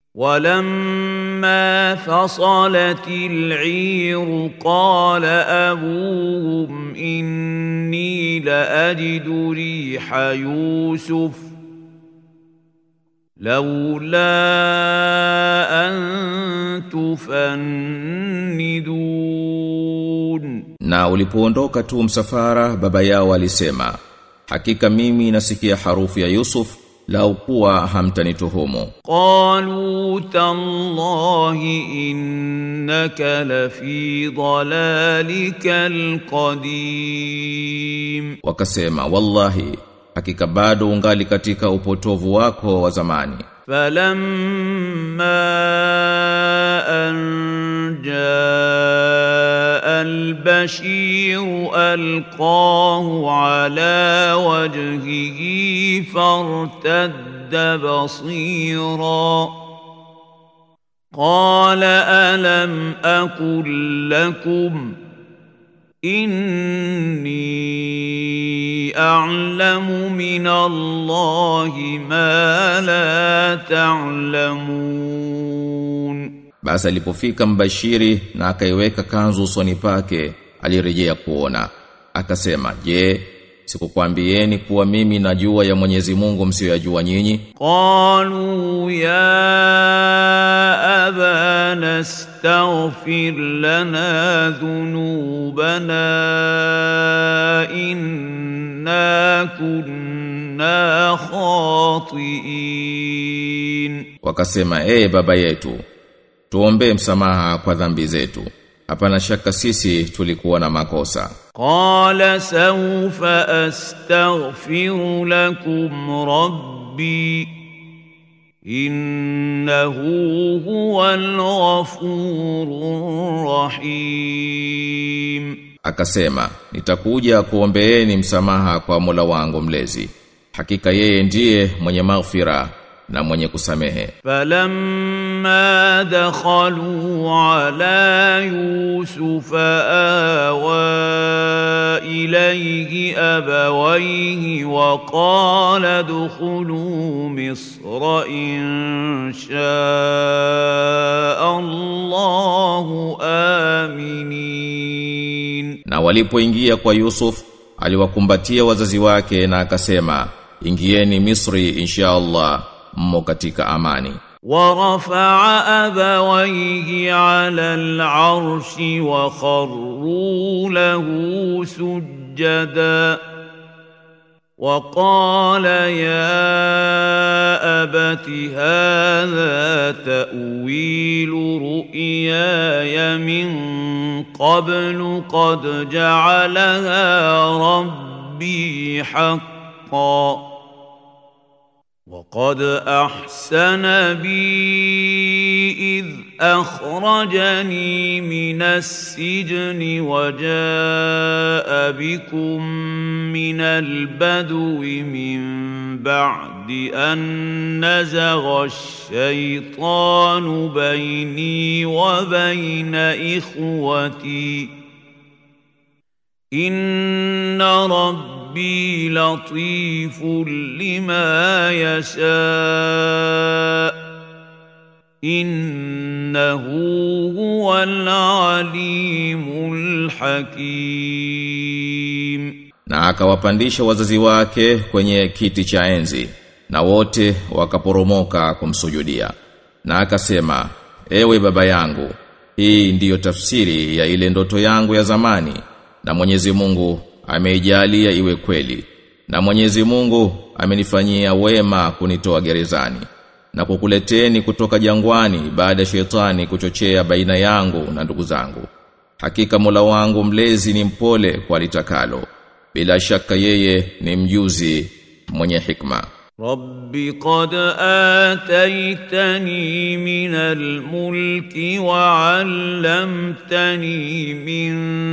ولما فصلت العير قال أبوهم إني لأجد ريح يوسف لولا أن تفندون Na ulipoondoka tu msafara baba yao alisema hakika mimi nasikia harufu ya Yusuf lau kuwa hamtanituhumu قالوا تالله إنك لفي ضلالك القديم wakasema wallahi hakika bado ungali katika upotovu wako wa zamani فلما أن جاء البشير ألقاه على وجهه فارتد بصيرا قال ألم أقل لكم إني أعلم من الله ما لا تعلمون basi alipofika mbashiri na akaiweka kanzu usoni pake alirejea kuona akasema je sikukwambieni kuwa mimi najua ya Mwenyezi Mungu msiyoyajua nyinyi قالوا يا أبانا استغفر لنا ذنوبنا إنا كنا خاطئين wakasema ee baba yetu tuombee msamaha kwa dhambi zetu hapana shaka sisi tulikuwa na makosa قال سوف أستغفر لكم ربي إنه هو الغفور الرحيم akasema nitakuja kuombeeni msamaha kwa Mola wangu mlezi hakika yeye ndiye mwenye maghfira na mwenye kusamehe فلما دخلوا على يوسف آوى إليه أبويه وقال ادخلوا مصر إن شاء الله آمنين na walipoingia kwa Yusuf aliwakumbatia wazazi wake na akasema ingieni Misri insha Allah mmo katika amani ورفع أبويه على العرش وخروا له سجدا وقال يا أبت هذا تأويل رؤياي من قبل قد جعلها ربي حقا وقد احسن بي اذ اخرجني من السجن وجاء بكم من البدو من بعد ان نزغ الشيطان بيني وبين اخوتي ان ربي لطيف لما يشاء انه هو العليم الحكيم na akawapandisha wazazi wake kwenye kiti cha enzi na wote wakaporomoka kumsujudia na akasema ewe baba yangu hii ndiyo tafsiri ya ile ndoto yangu ya zamani na Mwenyezi Mungu ameijalia iwe kweli na Mwenyezi Mungu amenifanyia wema kunitoa gerezani na kukuleteni kutoka jangwani baada ya shetani kuchochea baina yangu na ndugu zangu hakika Mola wangu mlezi ni mpole kwa litakalo bila shaka yeye ni mjuzi mwenye hikma رب قد آتيتني من الملك وعلمتني من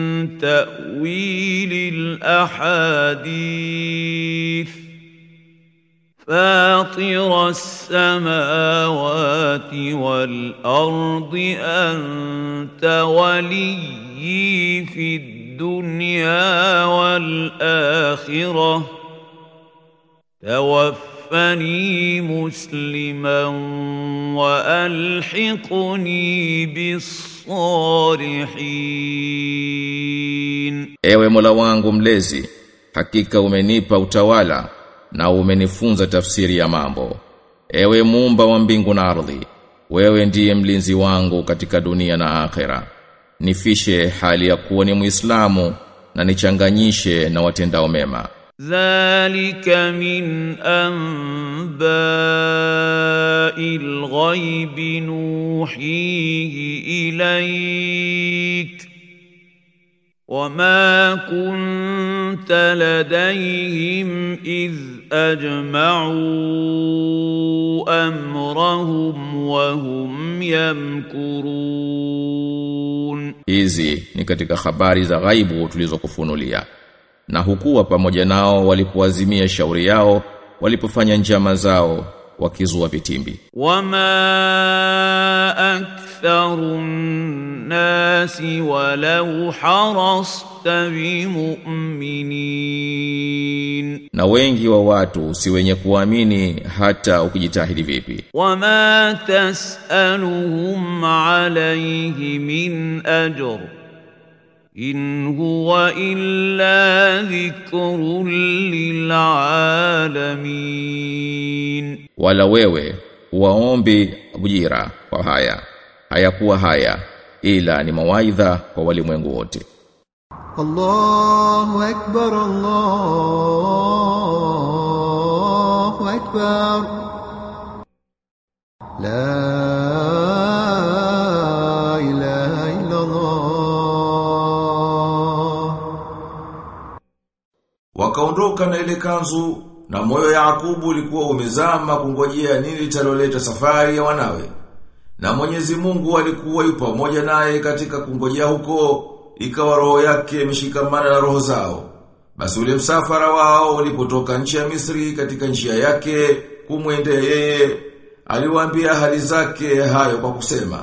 تأويل الأحاديث فاطر السماوات والأرض أنت ولي في الدنيا والآخرة توفني توفني مسلما والحقني بالصالحين Ewe Mola wangu mlezi, hakika umenipa utawala na umenifunza tafsiri ya mambo. Ewe muumba wa mbingu na ardhi, wewe ndiye mlinzi wangu katika dunia na akhera. Nifishe hali ya kuwa ni Muislamu na nichanganyishe na watendao mema. ذلك من انباء الغيب نوحيه اليك وما كنت لديهم اذ اجمعوا امرهم وهم يمكرون Hizi ni katika habari za ghaibu tulizokufunulia. Na hukuwa pamoja nao walipoazimia shauri yao, walipofanya njama zao wakizua vitimbi. وما اكثر الناس ولو حرصت بمؤمنين Na wengi wa watu si wenye kuamini hata ukijitahidi vipi. وما تسالهم عليه من اجر ان هو الا ذكر للعالمين Wala wewe waombi ujira kwa haya. Hayakuwa haya ila ni mawaidha kwa walimwengu wote. الله أكبر الله أكبر لا إله إلا الله Wakaondoka na ile kanzu na moyo Yakubu ulikuwa umezama kungojea nini litaloleta safari ya wanawe. Na Mwenyezi Mungu alikuwa yu pamoja naye katika kungojea huko, ikawa roho yake imeshikamana na roho zao. Basi ule msafara wao ulipotoka nchi ya Misri katika njia yake kumwendea yeye, aliwaambia hali zake hayo kwa kusema,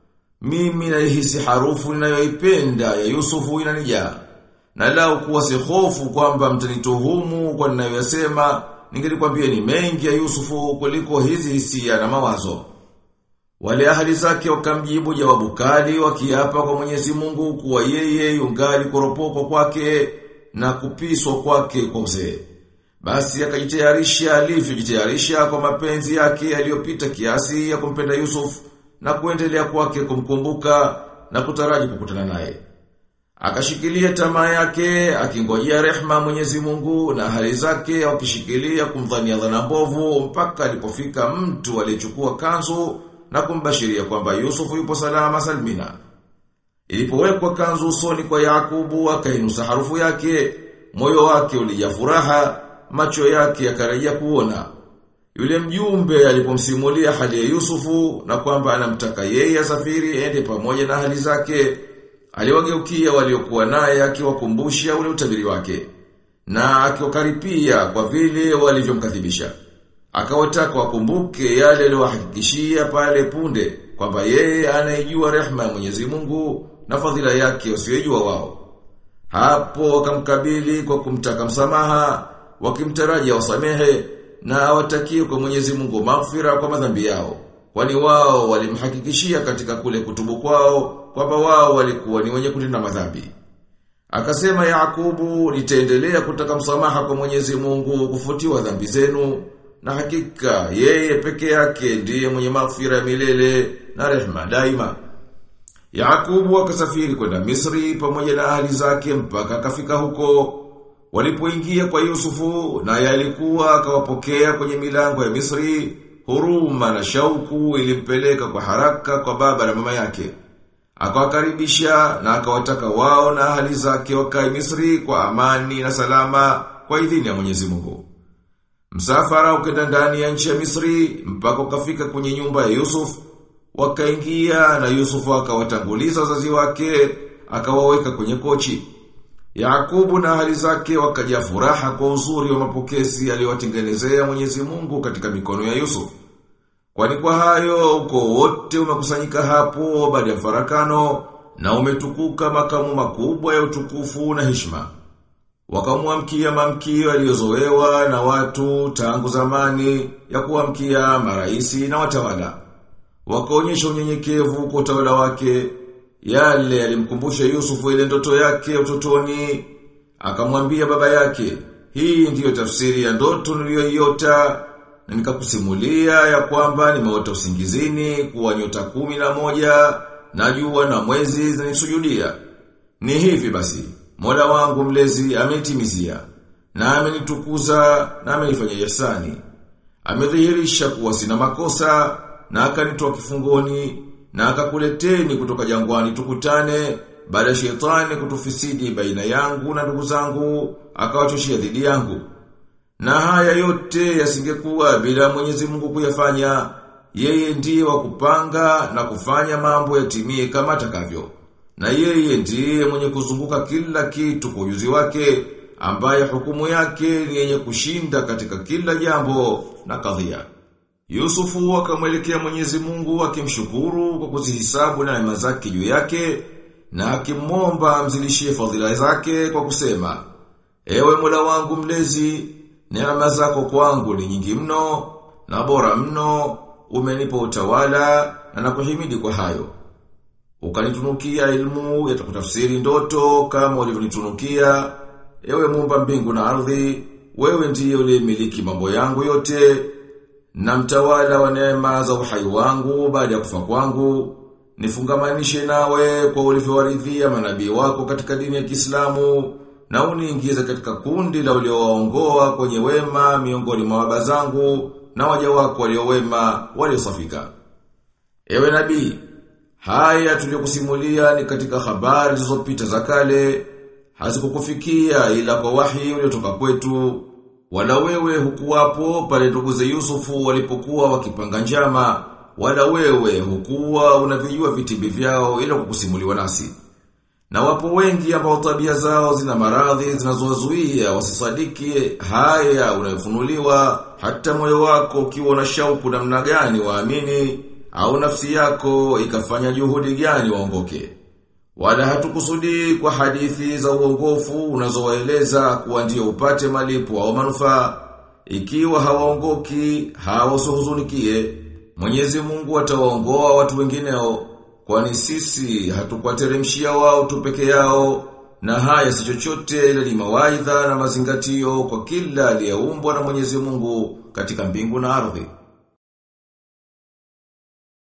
mimi naihisi harufu ninayoipenda ya Yusufu inanijaa. Na lau kuwa si hofu kwamba mtanituhumu kwa ninayoyasema, ningelikwambia ni mengi ya Yusufu kuliko hizi hisia na mawazo. Wale ahali zake wakamjibu jawabu kali wakiapa kwa Mwenyezi Mungu kuwa yeye yungali kuropokwa kwake na kupiswa kwake kwa uzee. Basi akajitayarisha alivyojitayarisha kwa mapenzi yake yaliyopita kiasi ya kumpenda Yusuf na kuendelea kwake kumkumbuka na kutaraji kukutana naye. Akashikilia tamaa yake, akingojea rehma Mwenyezi Mungu na hali zake wakishikilia kumdhania dhana mbovu mpaka alipofika mtu aliyechukua kanzu na kumbashiria kwamba Yusufu yupo salama salmina. Ilipowekwa kanzu usoni kwa Yakubu akainusa harufu yake, moyo wake ulijaa furaha, macho yake yakarejea kuona. Yule mjumbe alipomsimulia hali ya Yusufu na kwamba anamtaka yeye asafiri ende pamoja na hali zake, aliwageukia waliokuwa naye akiwakumbusha ule utabiri wake na akiwakaripia kwa vile walivyomkadhibisha. Akawataka wakumbuke yale aliyowahakikishia pale punde kwamba yeye anaijua rehema ya Mwenyezi Mungu na fadhila yake wasiyojua wao. Hapo wakamkabili kwa kumtaka msamaha, wakimtaraji wasamehe na awatakie kwa Mwenyezi Mungu maghfira kwa madhambi yao. Kwani wao walimhakikishia katika kule kutubu kwao kwamba wao walikuwa ni wenye kutenda madhambi. Akasema Yakubu, nitaendelea kutaka msamaha kwa Mwenyezi Mungu kufutiwa dhambi zenu na hakika yeye peke yake ndiye mwenye maghfira milele na rehema daima. Yakubu akasafiri kwenda Misri pamoja na ahli zake mpaka akafika huko. Walipoingia kwa Yusufu na yalikuwa akawapokea kwenye milango ya Misri, huruma na shauku ilimpeleka kwa haraka kwa baba na mama yake. Akawakaribisha na akawataka wao na ahali zake wakae Misri kwa amani na salama kwa idhini ya Mwenyezi Mungu. Msafara ukenda ndani ya nchi ya Misri mpaka ukafika kwenye nyumba ya Yusuf, wakaingia na Yusuf akawatanguliza wazazi wake, akawaweka kwenye kochi. Yakubu na ahali zake wakajaa furaha kwa uzuri wa mapokezi aliyowatengenezea Mwenyezi Mungu katika mikono ya Yusuf. Kwani kwa hayo uko wote umekusanyika hapo baada ya farakano na umetukuka makamu makubwa ya utukufu na heshima. Wakamwamkia mamkio yaliyozoewa na watu tangu zamani ya kuamkia maraisi na watawala. Wakaonyesha unyenyekevu kwa utawala wake. Yale yalimkumbusha Yusufu ile ndoto yake utotoni. Akamwambia baba yake, hii ndiyo tafsiri ya ndoto niliyoiota na nikakusimulia ya kwamba nimeota usingizini kuwa nyota kumi na moja na jua na mwezi zinisujudia. Ni hivi basi, Mola wangu mlezi amenitimizia na amenitukuza na amenifanya ihsani. Amedhihirisha kuwa sina makosa na akanitoa kifungoni na akakuleteni kutoka jangwani tukutane baada ya shetani kutufisidi baina yangu na ndugu zangu akawachoshia dhidi yangu. Na haya yote yasingekuwa bila Mwenyezi Mungu kuyafanya. Yeye ndiye wa kupanga na kufanya mambo yatimie kama atakavyo. Na yeye ndiye mwenye kuzunguka kila kitu kwa ujuzi wake ambaye hukumu yake ni yenye kushinda katika kila jambo na kadhia. Yusufu akamwelekea Mwenyezi Mungu akimshukuru kwa kuzihisabu na neema zake juu yake na akimwomba amzilishie fadhila zake kwa kusema Ewe Mola wangu mlezi neema zako kwangu ni nyingi mno na bora mno umenipa utawala na nakuhimidi kwa hayo ukanitunukia ilmu ya kutafsiri ndoto kama ulivyonitunukia ewe muumba mbingu na ardhi wewe ndiye uliyemiliki mambo yangu yote na mtawala wa neema za uhai wangu baada ya kufa kwangu nifungamanishe nawe kwa ulivyowaridhia manabii wako katika dini ya Kiislamu na uniingize katika kundi la uliowaongoa kwenye wema miongoni mwa baba zangu na waja wako waliowema waliosafika. Ewe nabii, haya tuliyokusimulia ni katika habari zilizopita za kale, hazikukufikia ila kwa wahi uliotoka kwetu, wala wewe hukuwapo pale nduguze Yusufu walipokuwa wakipanga njama, wala wewe hukuwa unavijua vitimbi vyao ila kukusimuliwa nasi. Na wapo wengi ambao tabia zao zina maradhi zinazowazuia wasisadiki haya unayofunuliwa hata moyo wako ukiwa na shauku namna gani waamini au nafsi yako ikafanya juhudi gani waongoke. Wala hatukusudi kwa hadithi za uongofu unazowaeleza kuwa ndio upate malipo au manufaa ikiwa hawaongoki hawasuhuzunikie Mwenyezi Mungu atawaongoa watu wengineo kwani sisi hatukwateremshia wao tu peke yao na haya si chochote ila ni mawaidha na mazingatio kwa kila aliyeumbwa na Mwenyezi Mungu katika mbingu na ardhi.